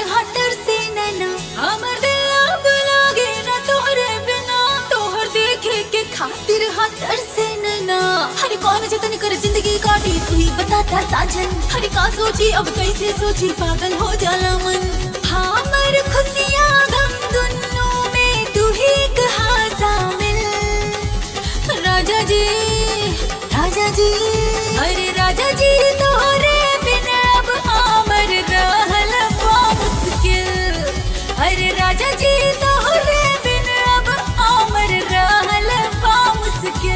हटर से नैना हमर दिल अब लागे ना तोहरे बिना तोहर देखे के खातिर हटर से नैना हरे कौन जतन कर जिंदगी काटी तू ही बताता साजन हरे का सोची अब कैसे सोची पागल हो जाला मन हमर खुशियाँ गम दुन्नों में तू ही कहा शामिल राजा जी राजा जी अरे राजा जी तोहरे बिना अब हमर रहल बा मुश्किल अरे राजा जी तोहरे बिना अब हमर रहल बा मुश्किल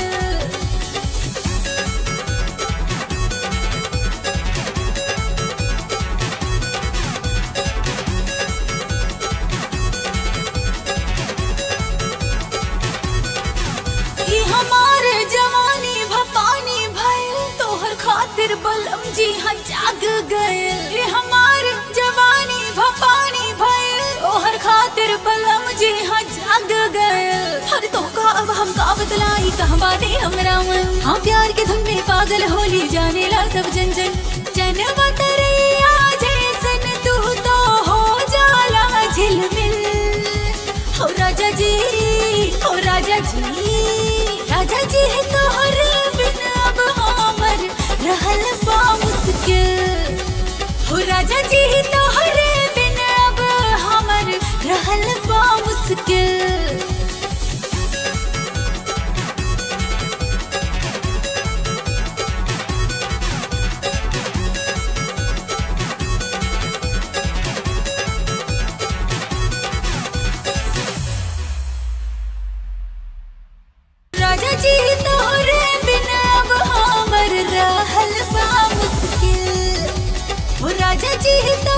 ई हमारे जवानी भपानी भइल तोहर खातिर बलम जी हाँ जाग गइल ई हमारे जवानी भपानी भइल तोहर खातिर बलम जी हाँ जाग गइल हर तो का अब हम का बतलाई कहाँ बाटे हमरा मन हाँ प्यार के धुन में पागल होली जाने ला सब जन जन जनवा तरैया जैसन तू तो हो जाला झिलमिल हो राजा जी हो राजा जी राजा जी है तोहर बिना अब हमर रहल बा मुश्किल हो राजा जी है तोहर बिना अब हमर रहल बा मुश्किल राजा जी तोहरे बिना अब हमर रहल बा मुश्किल हो राजा जी तो